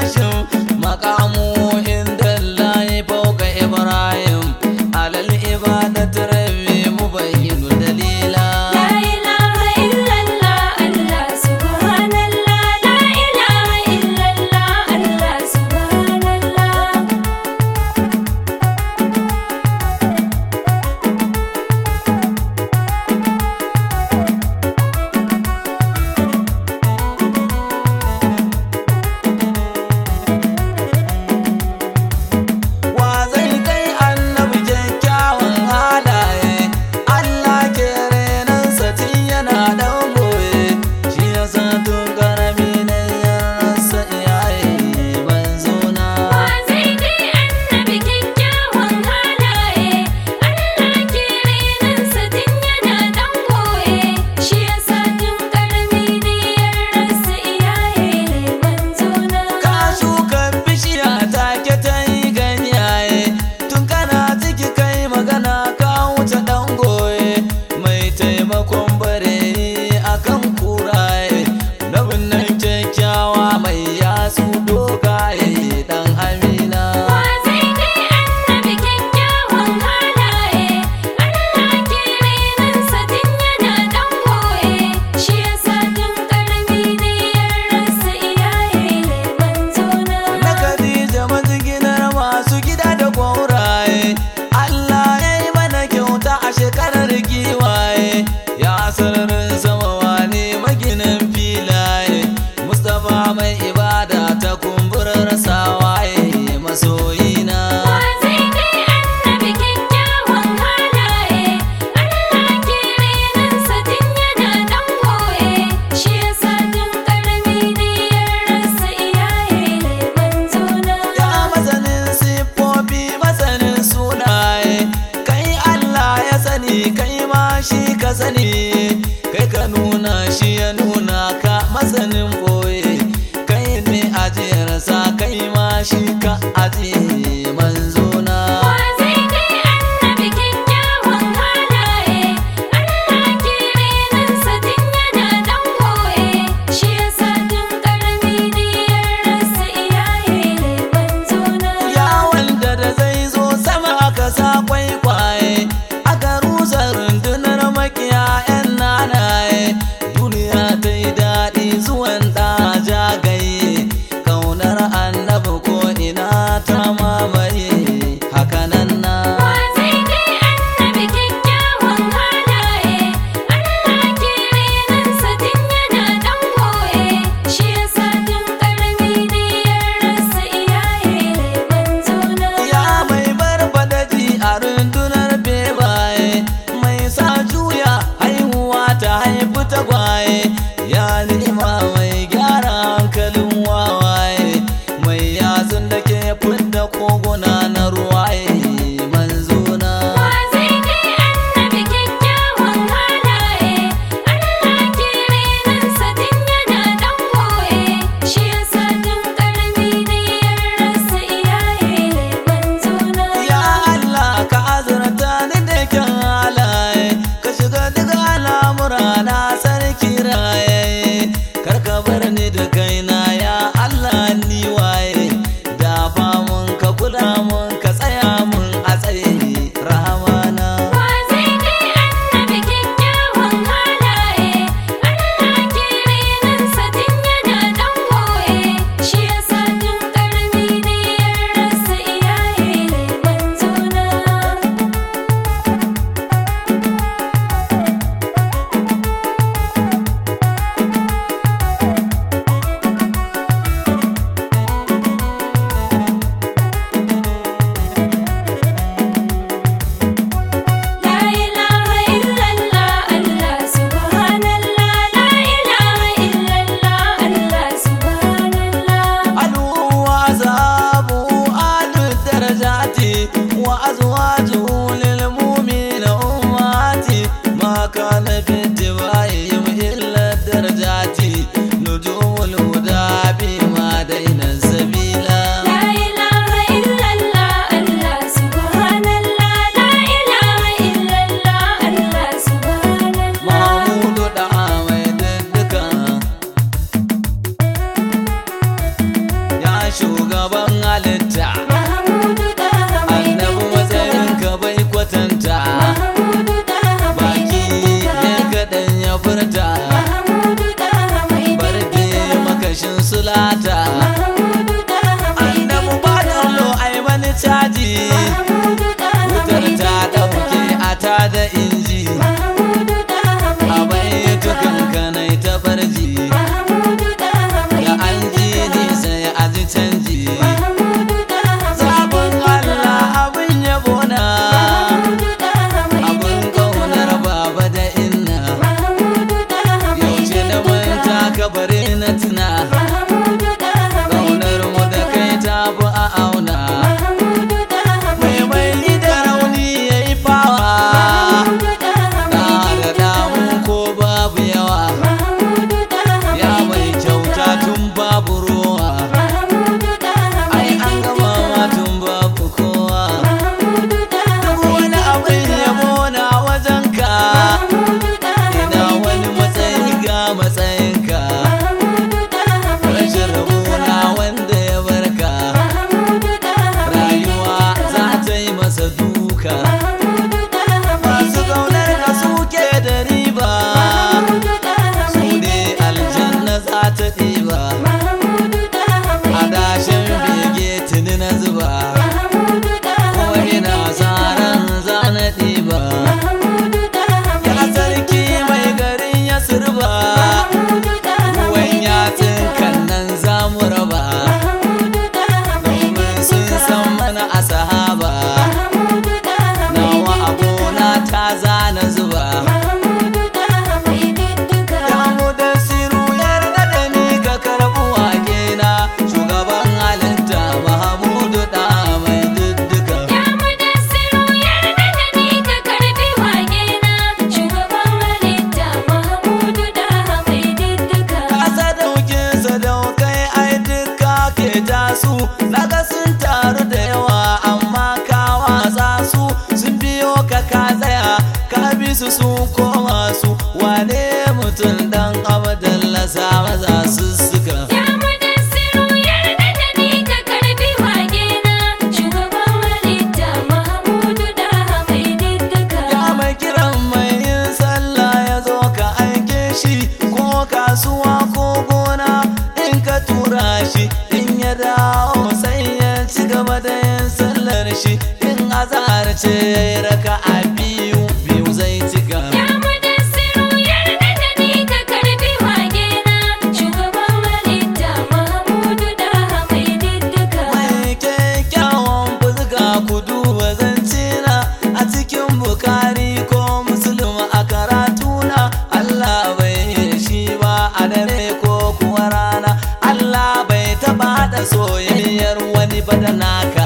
hashim maqamu inda Allah fawqa ibrahim alal ibadati rabbi mubayyin dalila La ilaha illallah Allah subhanallah La ilaha illallah Allah subhanallah shugaban halitta annabi matsayin ka bai kwatanta baki ne kaɗan ya furta barbe makashin sulata annabi ba dallo ai wani caji wutar ta ɗauke a ta da inji a bai tukankanai ta farji da an ji ni sai a ji canji sabon Allah abin yabo na abin kaunar baba da inna yaushe na manta kabari na tuna kaunar mu da kai ta fi a auna mai mai da rauni ya yi fawa da da damu ko babu yawa ya mai kyauta tun babu ruwa ai an gama ma tun babu kowa duk wani abin yabo na wajenka ina wani matsayi ga matsayinka rashin rabona wanda ya barka rayuwa za ta yi masa duka masu kaunar ka suke da riba su ne aljanna za ta ɗiba adashin bege tuni na zuba kuma ina sa ran za na ɗiba ya sarki mai garin ya surba ruwan yatsun kan nan za mu raba domin sun san mana a sahaba nawa abona ta zana zuba ya mu da siru yarda da ni ka karɓi wake na shugaban halitta mahamudu da mai dudduka kasa daukin sadaukai ai duka ke tasu naga sun taru da yawa amma ka watsa su sun biyo ka ka tsaya ka bi su sun koma su wane mutum dan abdalla sa maza su suka ya mai kiran mai yin sallah ya zo ka aike shi ko kasuwa ko gona in ka tura shi in ya dawo sai ya ci gaba da yin sallar shi in azhar ce ya yi raka a biyu biyu zai cika mai kyakkyawan fuska ku duba zancina a cikin bukari ko musulun a karatuna Allah bai yi shi ba a dare ko kuwa rana Allah bai taba da soyayyar wani ba da naka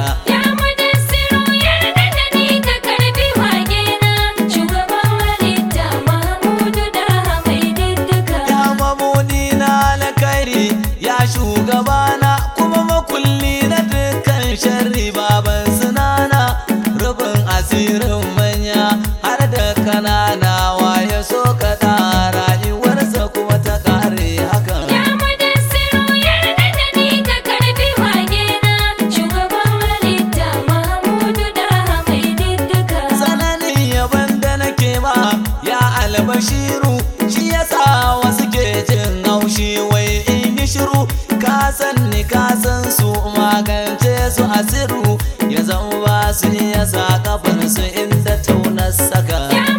ya mamuni na alkhairi ya shugabana kuma makulli na dukkan sharri baban sunana rufin asirin manya har da kanana waye so ka da rayuwarsa kuma ta kare hakan tsananin yaban da nake ma ya albashiru shi yasa wasu ke jin haushi wai in yi shiru ka san ni ka san su magance su asiru ya zama ba su iya sa kafar su inda taunar saka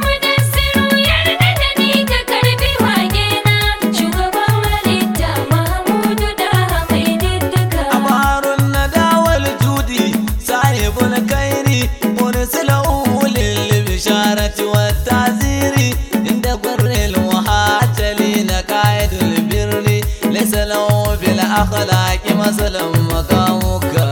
amarun na dawal judi sahibul kairi mursilahu lil bisharati wat taziri inda gurril muhajjali na qaidul birri laysa lahu bil akhlaqi masalan makamuka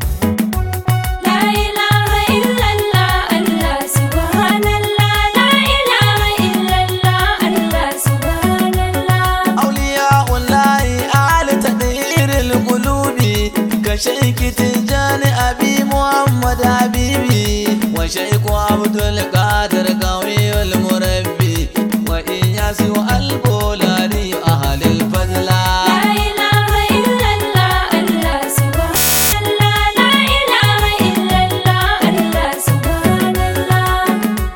La ilaha illallah Allah subhanallah La شيخ عبد القادر قوي المربي وإياس البولاني أهل الفضل لا إله إلا الله الله سبحان الله لا إله إلا الله الله سبحان الله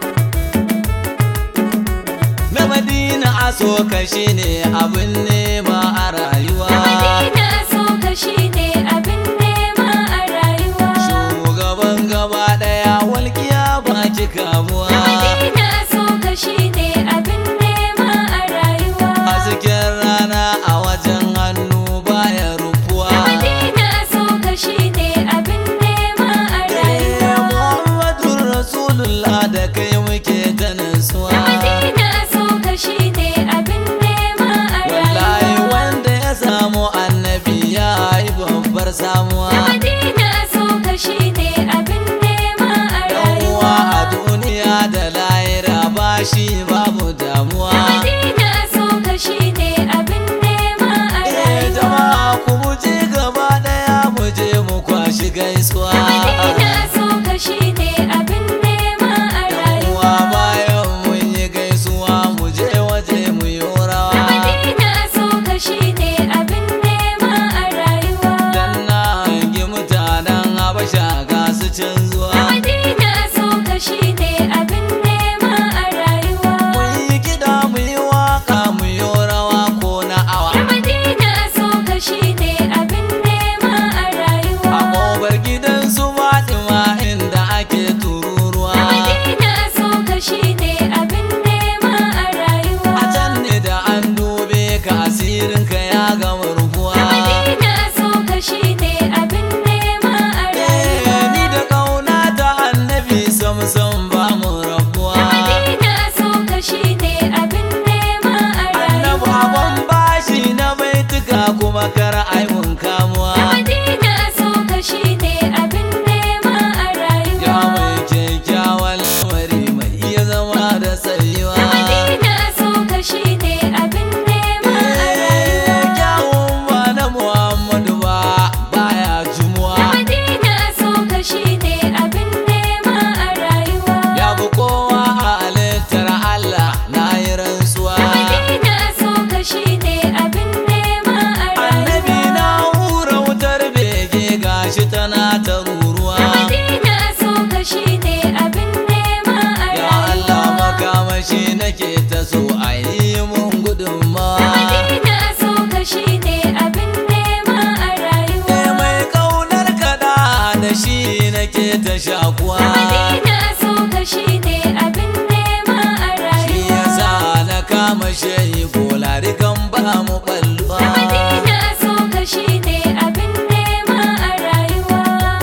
na madina a so ka shine abin nema a rayuwa Madina so ka shine abin nema a rayuwa shugaban gaba daya walƙiya ba ki kamuwa Madina so ka shine abin nema a rayuwa hasken rana a wajen hannu baya rufuwa Madina so ka shine abin nema a Eh, rayuwa Muhammadun Rasulullah da kai muke ta nasuwa Madina so ka shine abin nema a wallahi rayuwa wanda ya samu annabi ya yi babbar samuwa Madina so ka shine abin nema a yan uwa rayuwa a duniya da lahira ba shi babu damuwa Madina so ka shine abin nema a Eh, rayuwa jama'a ku muje gaba daya mu je mu kwashi gaisuwa Madina so ka shine abin nema a yan uwa rayuwa bayan mun yi gaisuwa mu je waje mu yi rawa Madina so ka shine abin nema a rayuwa dan na hangi mutanen habasha ga su can zuwa Madina so ka shine abin nema a rayuwa mun yi kiɗa mu yi waka mu yi rawa ko na awa Madina so ka shine abin nema a a rayuwa ƙofar gidan su fatima inda ake tururuwa Madina so ka shine abin nema a rayuwa a can ne da an dube ka asirin ka ya gama rufuwa Madina so ka shine abin nema a Eh, rayuwa ni da ƙauna ta annabi samsam ba mu rabuwa Madina so ka shine abin nema a annabi rayuwa abin bashi na baituka kuma kar ai mun kamuwa Madina so ka shine abin nema a ya rayuwa mai kyakkyawan lamari mai iya zama da tsayuwa Madina so ka shine abin nema a rayuwa kyawun ba na muhammadu ba baya jumuwa Madina so ka shine abin nema a rayuwa ya bi kowa a halittar allah na yi rantsuwa Madina so ka shine abin nema a annabi rayuwa na hura wutar bege gashi tana ta ruruwa Madina so ka shine abin nema a ya allah rayuwa makamashi nake ta so a yi mun gudunmawa Madina so ka shine abin nema a Eh, rayuwa mai kaunar kada da shi nake ta shakuwa Madina so ka shine abin nema a shi rayuwa yasa na kama shayi bolari kan ba mu balluwa Madina so ka shine abin nema a rayuwa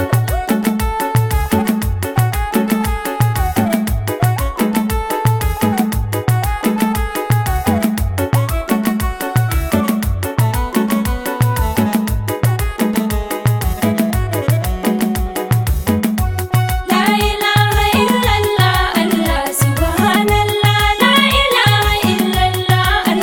La ilaha illallah Allah subhanallah La ilaha illallah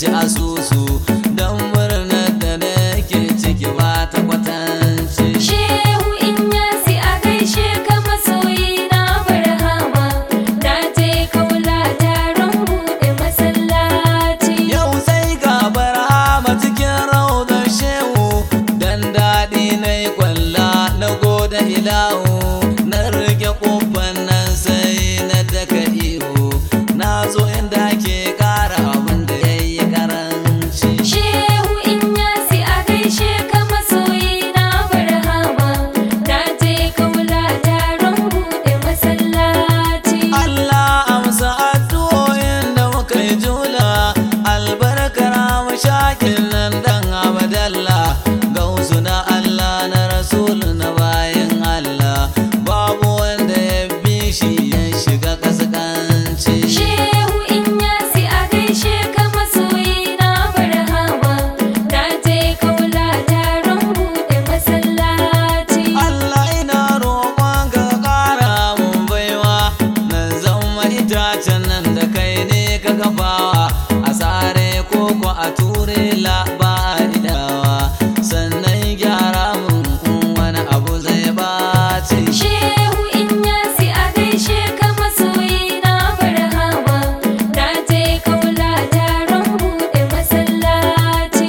ci asusu don murnar da nake ciki ba ta kwatance Shehu in yasi a gaishe ka masoyi na barhama Na je kaula taron buɗe masallaci Yau sai ga barhama cikin raudar shehu Dan daɗi na yi kwalla na goda ilahu Na rike ƙofan nan sai na daka ihu Na zo inda ke ƙara abin da ya yi karanci Shehu in yasi a gaishe ka masoyi na barhama Na je kaula taron buɗe masallaci Allah amsa addu'o'in da muka yi jula albarkar mashakin nan dan abadalla gausu na Allah na rasul na bayan Allah babu wanda ya bi shi ya shiga kaskanci Shehu in yasi a gaishe ka masoyi na barhama Na je kaula taron buɗe masallaci Allah ina roƙon ka ƙara mun baiwa nan zama itacen nan da kai ne ka kafawa a tsare koko a ture labaridawa sannan gyara mun in wani abu zai ɓaci Shehu in yasi a gaishe ka masoyi na barhama Na je kaula taron buɗe masallaci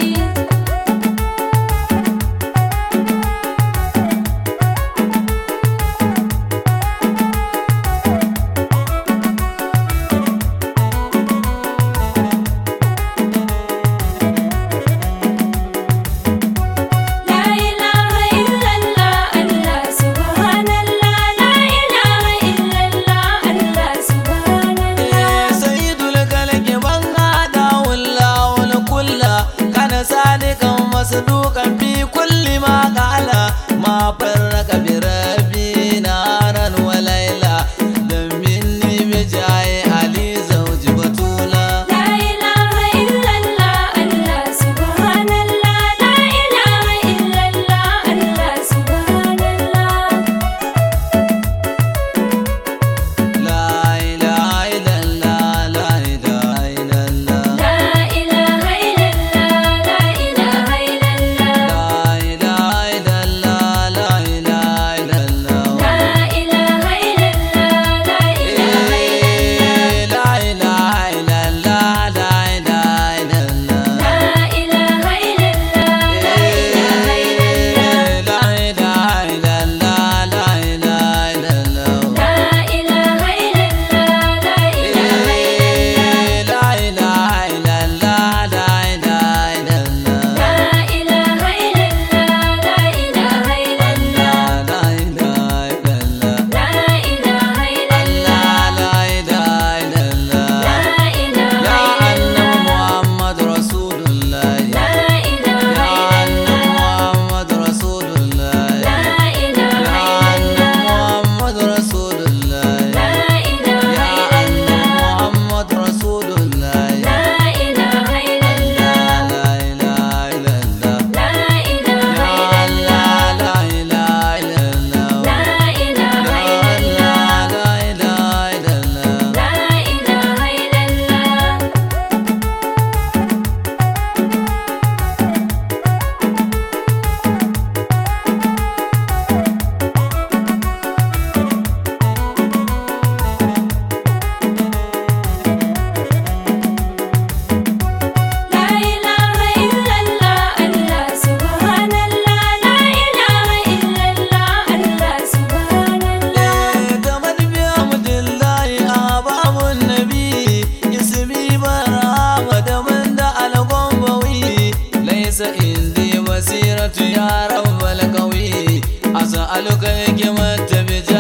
La ilaha illallah Allah subhanallah La ilaha illallah Allah subhanallah sayyidul kalki ban hada wallahul kulla kana sadiqan masduqan fi kulli ma qala ma farraka bi rabbi naran wa layla dan minni bijai ali zawji batula La ilaha illallah Allah subhanallah La ilaha illallah Allah subhanallah la ilaha illallah la ilaha illallah La ilaha illallah La ilaha illallah la ilaha illallah la ilaha illallah La ilaha illallah La ilaha illallah la ilaha illallah la ilaha illallah La ilaha illallah La ilaha illallah La ilaha illallah Allah subhanallah La ilaha illallah Allah subhanallah Basiratu ya rabbal qawi as'aluka hikmata bi